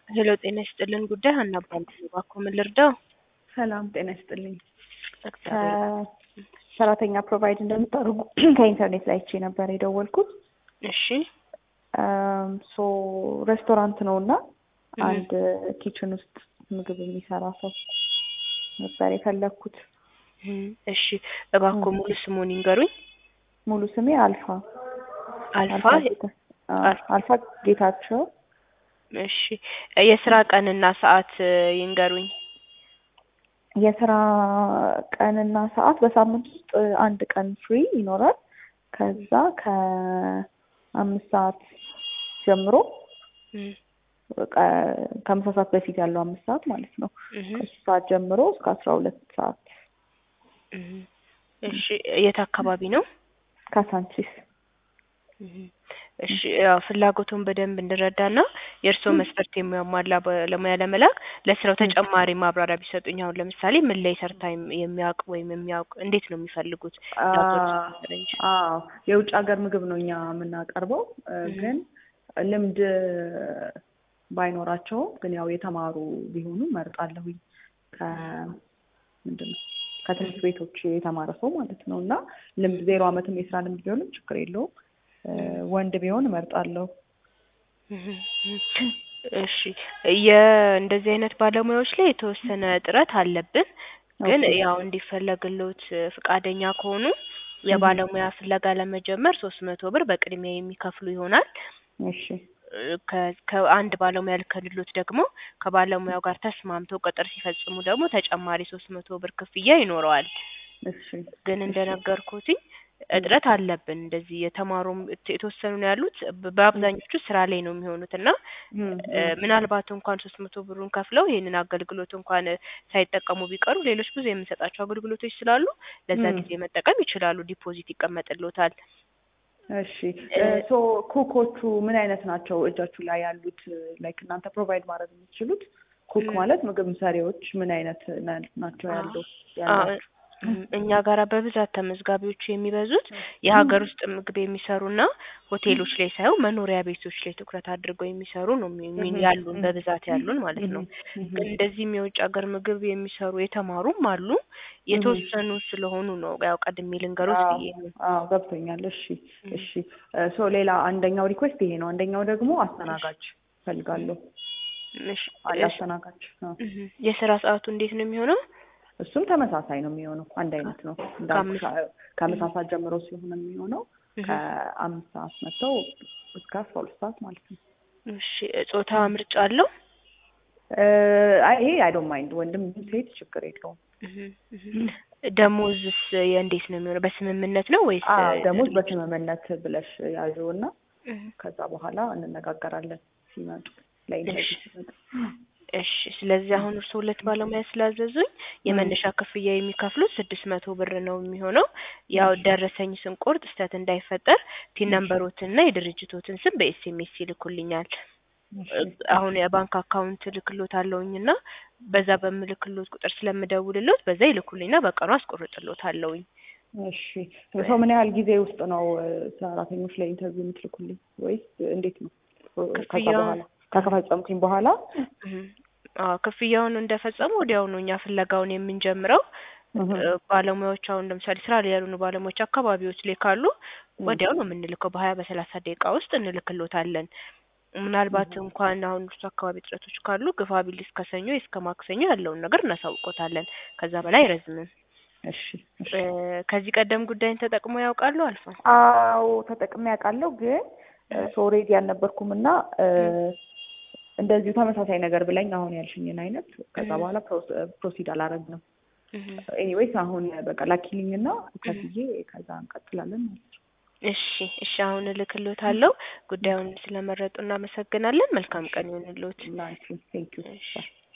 ሄሎ ጤና ይስጥልን ጉዳይ ሀና እባላለሁ። እባክዎ ምን ልርዳው? ሰላም ጤና ይስጥልኝ። እግዚአብሔር ሰራተኛ ፕሮቫይድ እንደምታደርጉ ከኢንተርኔት ላይ አይቼ ነበር የደወልኩት። እሺ ሶ ሬስቶራንት ነው እና አንድ ኪችን ውስጥ ምግብ የሚሰራ ሰው ነበር የፈለግኩት። እም፣ እሺ እባክዎ ሙሉ ስሙን ይንገሩኝ። ሙሉ ስሜ አልፋ አልፋ ጌታ- አዎ፣ አልፋ ጌታቸው። እሺ የስራ ቀንና ሰዓት እ, ይንገሩኝ። የስራ ቀንና ሰዓት በሳምንት ውስጥ አንድ ቀን ፍሪ ይኖራል። ከዛ ከአምስት ሰዓት ጀምሮ እም፣ ቀ- ከምሳ ሰዓት በፊት ያለው አምስት ሰዓት ማለት ነው። እም፣ ከሱ ሰዓት ጀምሮ እስከ አስራ ሁለት ሰዓት እም። እሺ የት አካባቢ ነው? ካሳንቺስ እም፣ እሺ ያው ፍላጎቱን በደንብ እንድረዳና የእርስዎ መስፈርት የሚያሟላ ባለሙያ ለመላክ ለስራው ተጨማሪ ማብራሪያ ቢሰጡኝ። አሁን ለምሳሌ ምን ላይ ሰርታ የም- የሚያውቅ ወይም የሚያውቅ እንዴት ነው የሚፈልጉት? ለሀገር ውስጥ ነገር እንጂ። አዎ የውጭ ሀገር ምግብ ነው እኛ የምናቀርበው እ፣ እህ። ግን ልምድ ባይኖራቸውም ግን ያው የተማሩ ቢሆኑ መርጣለሁኝ ከምንድን ነው ከትምህርት ቤቶች የተማረ ሰው ማለት ነው እና ልምድ ዜሮ አመትም የስራ ልምድ ቢሆንም ችግር የለውም እ፣ ወንድ ቢሆን እመርጣለሁ እሺ የእንደዚህ አይነት ባለሙያዎች ላይ የተወሰነ እጥረት አለብን። ግን ኦኬ። ያው እንዲፈለግሎት ፍቃደኛ ከሆኑ የባለሙያ ፍለጋ ለመጀመር ሶስት መቶ ብር በቅድሚያ የሚከፍሉ ይሆናል። እሺ ከ- ከአንድ ባለሙያ ልከልሎት ደግሞ ከባለሙያው ጋር ተስማምተው ቅጥር ሲፈጽሙ ደግሞ ተጨማሪ ሶስት መቶ ብር ክፍያ ይኖረዋል። እሺ ግን እንደነገርኩትኝ እጥረት አለብን። እንደዚህ የተማሩም የተወሰኑ ነው ያሉት። በ- በአብዛኞቹ ስራ ላይ ነው የሚሆኑት እና እም፣ እ፣ እም። ምናልባት እንኳን ሶስት መቶ ብሩን ከፍለው ይሄንን አገልግሎት እንኳን ሳይጠቀሙ ቢቀሩ ሌሎች ብዙ የምንሰጣቸው አገልግሎቶች ስላሉ ለዛ እም። ጊዜ መጠቀም ይችላሉ። ዲፖዚት ይቀመጥሎታል። እሺ ሶ ኩኮቹ ምን አይነት ናቸው? እጃችሁ ላይ ያሉት ላይክ እናንተ ፕሮቫይድ ማድረግ የምትችሉት ኩክ ም። ማለት ምግብ ሰሪዎች ምን አይነት ና- ናቸው ያለው ያላችሁ? እም፣ እኛ ጋራ በብዛት ተመዝጋቢዎቹ የሚበዙት የሀገር ውስጥ ምግብ የሚሰሩና ሆቴሎች ላይ ሳይሆን መኖሪያ ቤቶች ላይ ትኩረት አድርገው የሚሰሩ ነው የሚ- የሚ- እህ፣ ያሉን እህ፣ በብዛት ያሉን ማለት ነው። እህ፣ እህ። ግን እንደዚህም የውጭ ሀገር ምግብ የሚሰሩ የተማሩም አሉ። የተወሰኑ ስለሆኑ ነው ያው ቀድሜ ልንገሮት አዎ ብዬ ነው። አዎ ገብቶኛል። እሺ እሺ ሶ ሌላ አንደኛው ሪኩዌስት ይሄ ነው። አንደኛው ደግሞ አስተናጋጅ ፈልጋለሁ። እሺ፣ አንድ እሺ። አስተናጋጅ አዎ። እህ፣ የስራ ሰዓቱ እንዴት ነው የሚሆነው? እሱም ተመሳሳይ ነው የሚሆነው። አንድ አይነት ነው እንዳልኩሽ ከአምስት- ከምሳ ሰዓት ጀምሮ ስለሆነ የሚሆነው እህ፣ ከአምስት ሰዓት መጥተው እስከ አስራ ሁለት ሰዓት ማለት ነው። እሺ። ጾታ ምርጫ አለው? እ፣ አይ ይሄ አይ ዶንት ማይንድ ወንድም ሴት ችግር የለውም። እህ፣ እህ። ደሞዝስ የእንዴት ነው የሚሆነው? በስምምነት ነው ወይስ? አዎ ደሞዝ በስምምነት ብለሽ ያዥው እና እህ፣ ከዛ በኋላ እንነጋገራለን ሲመጡ ለኢንተርቪው ሲመጡ። እሺ ስለዚህ አሁን እርስዎ ሁለት ባለሙያ ስላዘዙኝ የመነሻ ክፍያ የሚከፍሉት ስድስት መቶ ብር ነው የሚሆነው። ያው ደረሰኝ ስንቆርጥ ስህተት እንዳይፈጠር ቲን ነምበሮትና የድርጅቶትን ስም በኤስኤምኤስ ይልኩልኛል። አሁን የባንክ አካውንት ልክሎት አለውኝና በዛ በምልክሎት ቁጥር ስለምደውልሎት በዛ ይልኩልኝና በቀኑ አስቆርጥሎት አለውኝ። እሺ ሰው ምን ያህል ጊዜ ውስጥ ነው እ፣ ሰራተኞች ላይ ኢንተርቪው የምትልኩልኝ ወይስ እንዴት ነው? ከዛ ክፍያውን- በኋላ ከከፈጸምኩኝ በኋላ እህ፣ አዎ ክፍያውን እንደፈጸሙ ወዲያውኑ እኛ ፍለጋውን የምንጀምረው እህ፣ እ፣ ባለሙያዎች አሁን ለምሳሌ ስራ ላይ ያልሆኑ ባለሙያዎች አካባቢዎች ላይ ካሉ ወዲያው ነው የምንልከው። በሀያ በሰላሳ ደቂቃ ውስጥ እንልክሎታለን። ምናልባት እንኳን አሁን እርሱ አካባቢ እጥረቶች ካሉ ግፋ ቢል እስከ ሰኞ እስከ ማክሰኞ ያለውን ነገር እናሳውቆታለን። ከዛ በላይ አይረዝምም። እሺ እሺ። እ፣ ከዚህ ቀደም ጉዳይን ተጠቅሞ ያውቃሉ? አልፋ አዎ ተጠቅሜ ያውቃለሁ ግን ሶሬዲ አልነበርኩም እና እ፣ እንደዚሁ ተመሳሳይ ነገር ብለኝ አሁን ያልሽኝን አይነት ከዛ እህ። በኋላ ፕሮሲድ አላረግንም። እህ፣ ኤኒዌይስ አሁን በቃ ላኪልኝ እና ከፍዬ ከዛ እንቀጥላለን ማለት ነው። እሺ እሺ። አሁን እልክሎታለሁ። ጉዳዩን ስለመረጡ እናመሰግናለን። መልካም ቀን ይሁንልዎት። ላንቺ ቴንክ ዩ እሺ